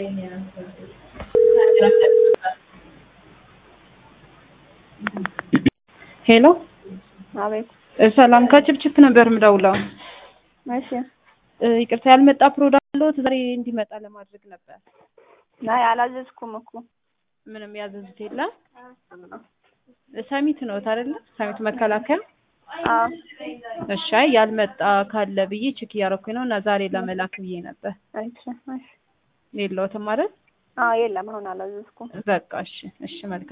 ሄሎ አቤት። ሰላም ከችፕችፕ ነበር ምደውለው። እሺ። ይቅርታ ያልመጣ ፕሮዳክት አለዎት? ዛሬ እንዲመጣ ለማድረግ ነበር። አይ አላዘዝኩም እኮ ምንም ያዘዙት የለም? ሰሚት ነው አይደለ? ሰሚት መከላከያ። አዎ። እሺ። አይ ያልመጣ ካለ ብዬ ቼክ እያደረኩኝ ነው እና ዛሬ ለመላክ ብዬ ነበር። እሺ፣ እሺ። የለዎትም አይደል? አዎ የለም፣ አሁን አላዘዝኩም። በቃ እሺ፣ እሺ መልካም